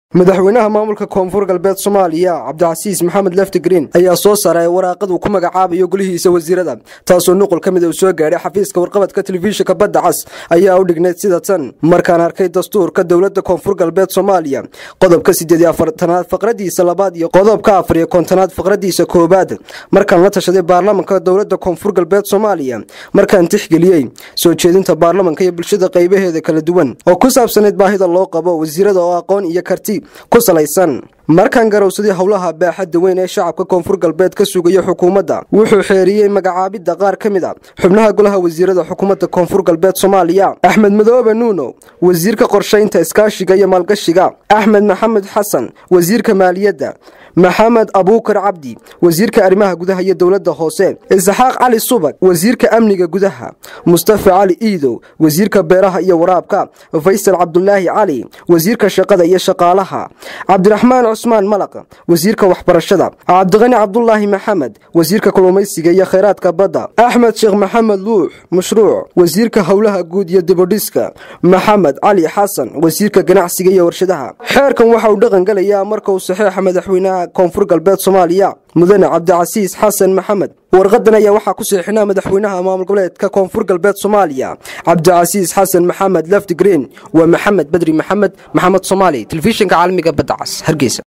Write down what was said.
madaxweynaha maamulka koonfur galbeed soomaaliya cabdicasiis maxamed lefti green ayaa soo saaray waraaqad uu ku magacaabayo golihiisa wasiirada taasoo nuqul ka mid uu soo gaadhay xafiiska warqabadka telefishinka badda cas ayaa u dhignayd sida tan markaan arkay dastuurka dowladda koonfur galbeed soomaaliya qodobka siddeed iyo afartanaad faqradiisa labaad iyo qodobka afar iyo kontonaad faqradiisa koowaad markaan la tashaday baarlamanka dowladda koonfur galbeed soomaaliya markaan tixgeliyey soo jeedinta baarlamanka iyo bulshada qaybaheeda kala duwan oo ku saabsanayd baahida loo qabo wasiirada oo aqoon iyo karti ku salaysan markaan garowsaday howlaha baaxadda weyn ee shacabka koonfur galbeed ka sugaya xukuumadda wuxuu xeeriyey magacaabidda qaar ka mid a xubnaha golaha wasiirada xukuumadda koonfur galbeed soomaaliya axmed madoobe nuuno wasiirka qorshaynta iskaashiga iyo maalgashiga axmed maxamed xasan wasiirka maaliyadda maxamed abuukar cabdi wasiirka arrimaha gudaha iyo dowladda hoose isxaaq cali subag wasiirka amniga gudaha mustafa cali iidow wasiirka beeraha iyo waraabka faysal cabdulaahi cali wasiirka shaqada iyo shaqaalaha cabdiraxmaan cusmaan malaq wasiirka waxbarashada cabdiqani cabdulaahi maxamed wasiirka kalluumaysiga iyo khayraadka badda axmed sheekh maxamed luux mashruuc wasiirka howlaha guud iyo dibodhiska maxamed cali xasan wasiirka ganacsiga iyo warshadaha xeerkan waxa uu dhaqan gelayaa marka uu saxeexa madaxweynaha koonfur galbeed soomaaliya mudane cabdicasiis xasan maxamed warqadan ayaa waxaa ku seexinaa madaxweynaha maamul goboleedka koonfur galbeed soomaaliya cabdicasiis xasan maxamed lefti green waa maxamed bedri maxamed maxamed soomaali telefishinka caalamiga badda cas hargeysa